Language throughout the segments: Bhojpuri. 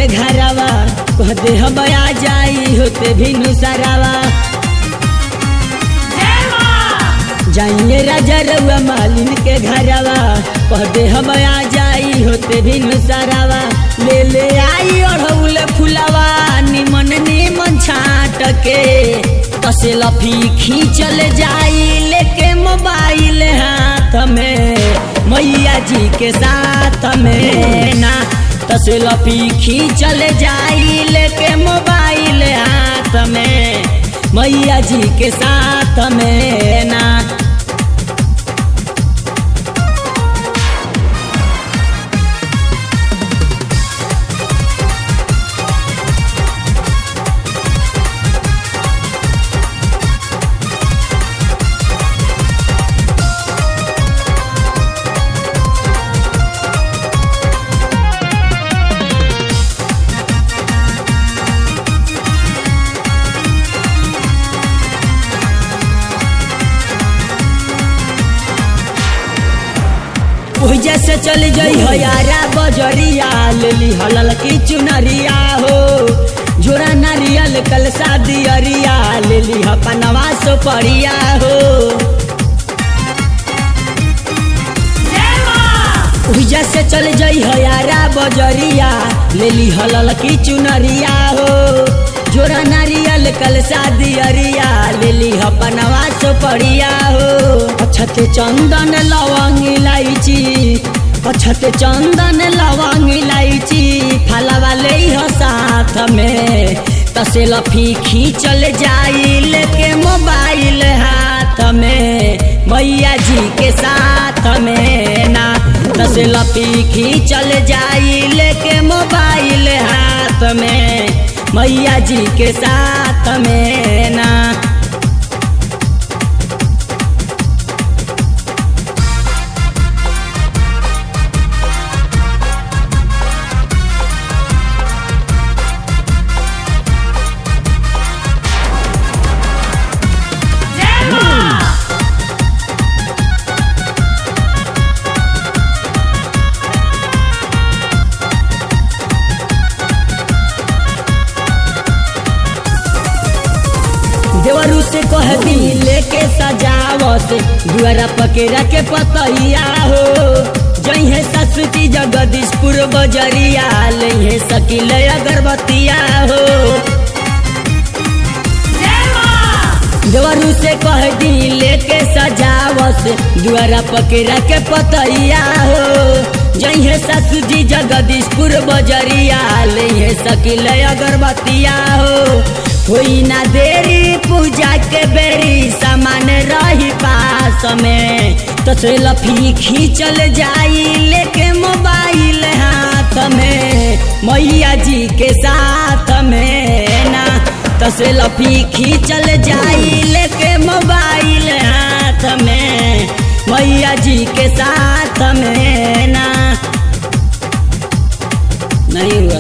के घरवा कह दे हम आ जाई होते भी नुसरावा जाइए राजा रउआ मालिन के घरवा कह दे हम आ जाई होते भी नुसरावा ले ले आई अढ़ौल फुलवा निमन निमन छाट के कसे लफी खींचल जाई लेके मोबाइल हाथ में मैया जी के साथ में ना तसे लफी खींचल जाई लेके मोबाइल हाथ में मैया जी के साथ में ना ओहि जैसे चल जई हो यारा बजरिया ले ली हलल की चुनरिया हो जोरा नारियल कल शादी अरिया ले ली हपनवा सो परिया हो ओहि जैसे चल जई हो यारा बजरिया ले ली हलल की चुनरिया हो जोरा नारियल कल शादी अरिया ले ली हपनवा सो परिया हो अछत चंदन लवंग इलायची अछत चंदन लवंग इलायची फलवा ले हो साथ में तसे लफी खींचल जाई लेके मोबाइल हाथ में मैया जी के साथ में ना तसे लफी खींचल जाई लेके मोबाइल हाथ में मैया जी के साथ में ना देवरू से कह दी लेके सजावत दुआरा पकेरा के पतैया हो जइहे ससुती जगदीशपुर बजरिया लइहे सकिल अगरबत्तिया हो देवरू से कह दी लेके सजावत दुआरा पकेरा के पतैया हो जइहे ससुजी जगदीशपुर बजरिया लइहे सकिल अगरबत्तिया हो होई ना देरी पूजा के बेरी सामान रही पास में तो से लफी खींचल जाई लेके मोबाइल हाथ में मैया जी के साथ में ना तो से लफी खींचल जाई लेके मोबाइल हाथ में मैया जी के साथ में ना नहीं हुआ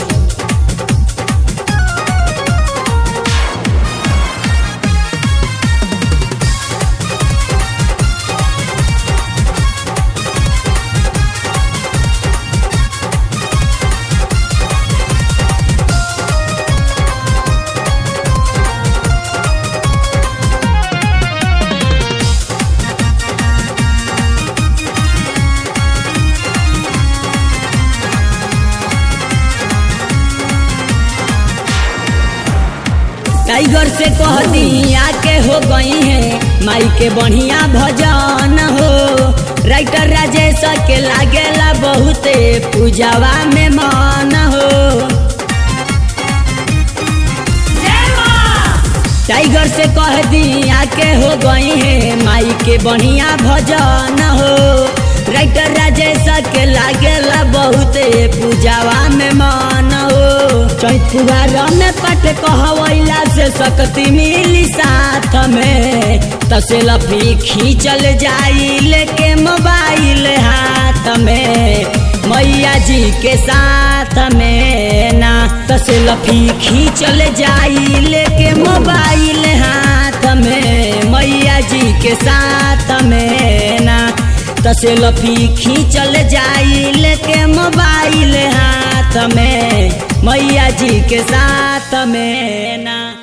टाइगर से कह दी आके हो गई है माई के बढ़िया भजन हो राइटर राजेश के लागेला बहुते पूजावा में मन हो टाइगर से कह दी आके हो गई है माई के बढ़िया भजन हो राइटर राजेश के लागेला बहुते पूजावा में मन हो चैतुआर में पट कहवैला से शक्ति मिली साथ में तसे लफी खींचल जाई लेके मोबाइल हाथ में मैया जी के साथ में ना तसे लफी खींचल जाई लेके मोबाइल हाथ में मैया जी के साथ में ना तसे लफी खींचल जाई लेके मोबाइल हाथ में मैया जी के साथ में ना